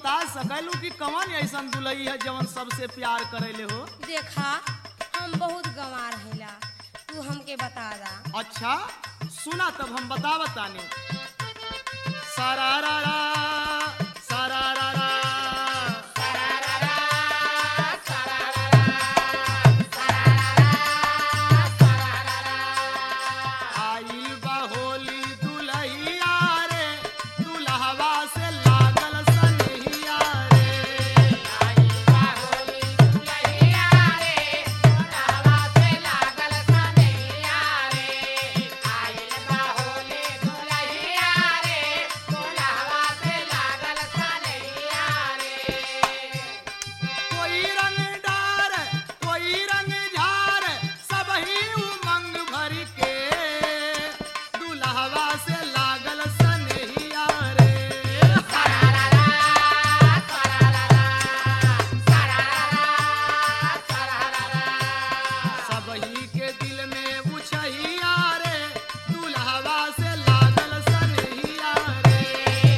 बता सकलू कि कौन ऐसन दुलई है जवन सबसे प्यार करेले हो देखा हम बहुत गंवार हैला तू हमके बता दा अच्छा सुना तब हम बता बताने सरारा सरारा आई बा होली दुलहिया रे दुल्हवा से लागल सनहिया रे कोई रंग डार कोई रंग झार सब ही उमंग भर के दुल्हवा से लागल सनहिया रे सब ही के दिल में उछहिया रे दुल्हवा से लागल सनहिया रे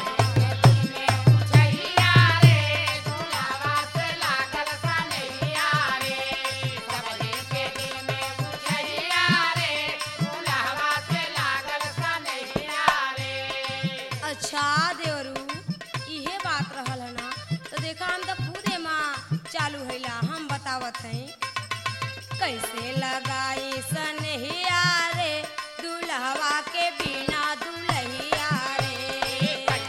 अच्छा देवरू इहे बात रहल है ना तो देखा हम तो खुदे माँ चालू हैला हम बतावत हैं कैसे लगाई सनहिया रे दुल्हवा के बिना दुल्हिया रे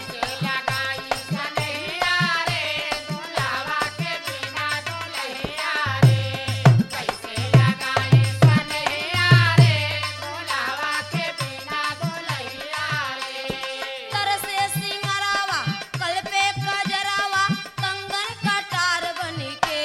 तरसे सिंगरावा कल पे कजरावा कंगन कटार बनी के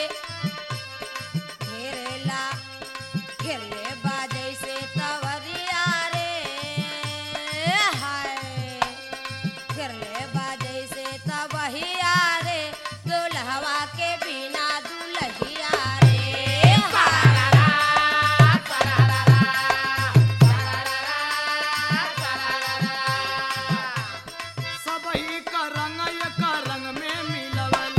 घेरेला घेरले बाजै से तवरिया रे हाय घेरले बाजै से तबहिया रे दुल्हवा के बिना दुल्हिया रे हाय सब ही का रंग एक रंग में मिलवल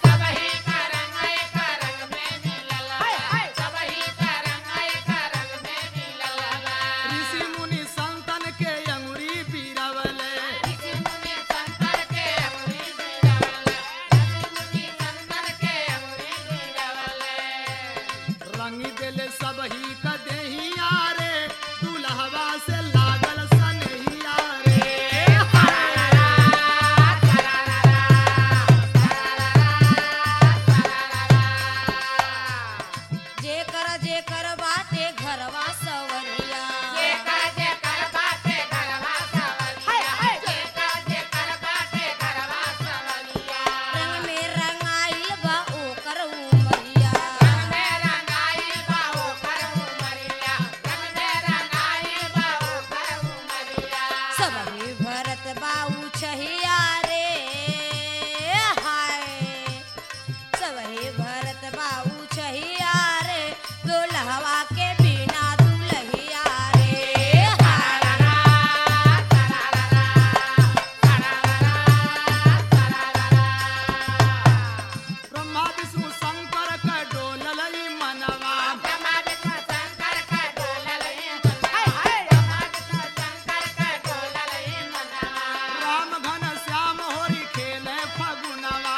ऋषि मुनि संतन के अंगुरी पीरवल रंग दिल सब ही का देहिया रे दुल्हवा से लागल सनहिया रे जेकर जेकर बाटे घरवा सवरिया रंग में रंगाइल बा ओकर उमरिया सब ही भरत बाऊ छहिया रे हाय सब ही भरत बाऊ छहिया रे दुल्हवा के बिना दुल्हिया रे हाय ब्रह्मा विष्णु शंकर का डोलल मनवा राम घन श्याम होरी खेले फगुनवा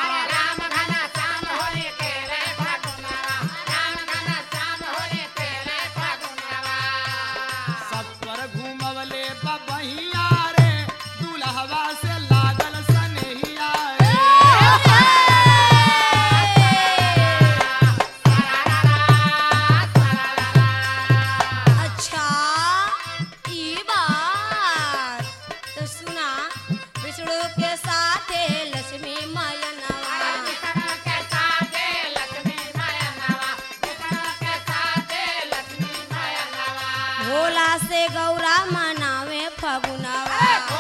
सब पर घूमवले बबहिया रे दुल्हवा से लागल सनहिया रे अच्छा ई बात तो सुना विष्णु के साथे लक्ष्मी मयनवा भोला से गौरा मनावे फगुनवा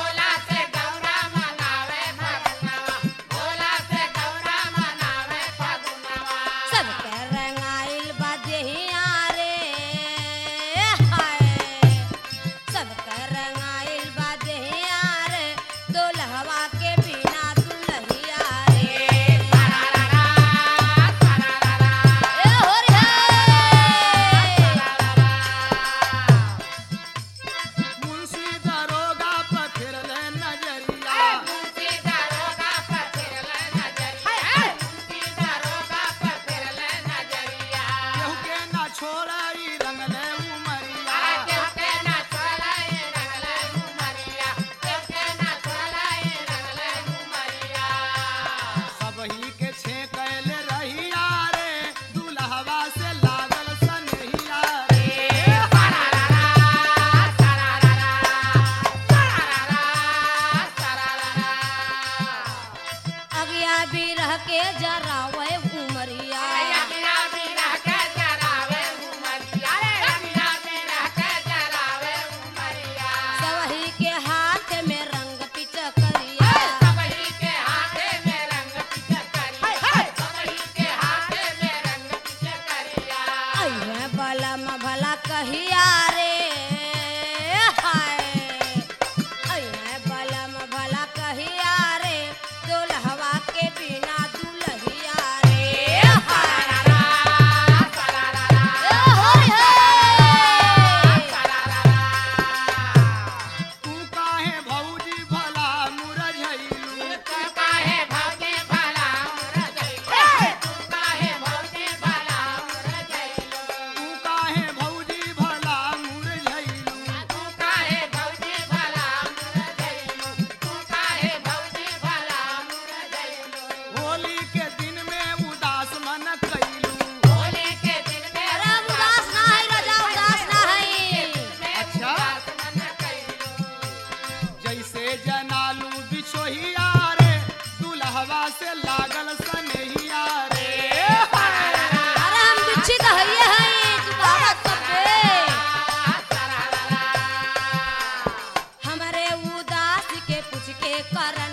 सबके रंगाइल बा देहिया रे हाय सबके रंगाइल बा देहिया रे दुल्हवा के बिना दुल्हिया रे कैसे जनालू बिछोहिया रे दुल्हवा से लागल सनहिया रे अरे हम बिच्छी तो हइये हई तू कहावत सब बे हमरे उदास के पूछ के कर